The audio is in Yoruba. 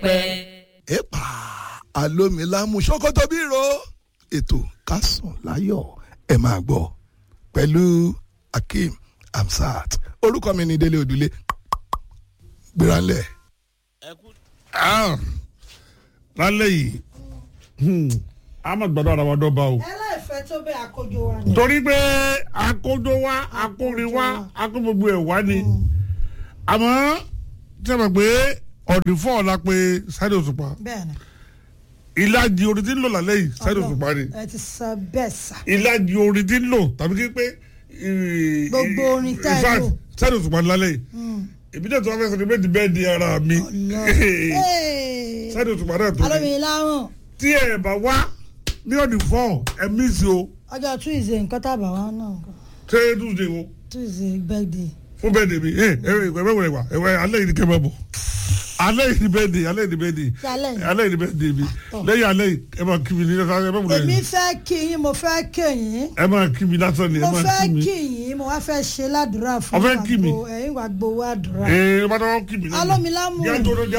pẹ́. ẹ̀pà alómilámù ṣòkòtò bírò ètò kásùn láyọ̀ ẹ̀ máa gbọ́ pẹ̀lú akeem amsat orúkọ mi ní délé òdúlé gbéranlẹ̀. Ah, lálẹ́ yìí hmm, a máa gbọ́dọ̀ ara wa dọ́ba o. ẹlẹ́fẹ̀ẹ́ tó bẹ́ẹ̀ àkójọ wa ni. torí pé akójó wa akórin wa akó gbogbo ẹ̀ wá ni àmọ́ tí a mọ̀ pé ọ̀dì fọ́ la pé Saheed Òṣùpá bẹ́ẹ̀ni ìlàjì orin tí ń lò lálẹ́ yìí Saheed Òṣùpá ni ẹ ti sọ bẹ́ẹ̀ sà. ìlàjì orin tí ń lò tàbí kí pé Gbogbo orin tá ẹ in fact, lò. Saheed Òṣùpá ni lálẹ́ yìí èmi náà tí wọ́n fẹ́ sọ ní méjì bẹ́ẹ̀ di ara mi Saheed Òṣùpá náà tó ní alómi láwọn tí ẹ bá wá ní ọ̀dì fọ́ ẹ mí sí o ọjọ́ tuesday nǹkan tábà wá náà nǹkan ṣé tuesday wo tuesday birthday. fún bẹ́ẹ̀ dèmi ẹ ẹ ẹ ẹ wẹ̀rẹ̀ wà ẹ wẹ̀ alẹ́ yìí ni kẹ́ ẹ bá bọ̀ alẹ́ yìí ni bẹ́ẹ̀ dè alẹ́ yìí ni bẹ́ẹ̀ dè Ṣé alẹ́ yìí? alẹ́ yìí ni bẹ́ẹ̀ dè mi lẹ́yìn alẹ́ yìí ẹ máa kí mi ní lásán ẹ máa múlẹ̀ èmi fẹ́ kí yín mo fẹ́ kí yín ẹ máa kí mi lásán ni ẹ mo máa fẹ́ kí mi kí yín mo wá fẹ́ ṣe ládùúrà fún Ọ fẹ́ kí mi? ẹ̀yin wà gbowó àdúrà. ẹ ẹ bá dáwọ́ kí mi lẹ́nu alómi lámù jẹ́ tó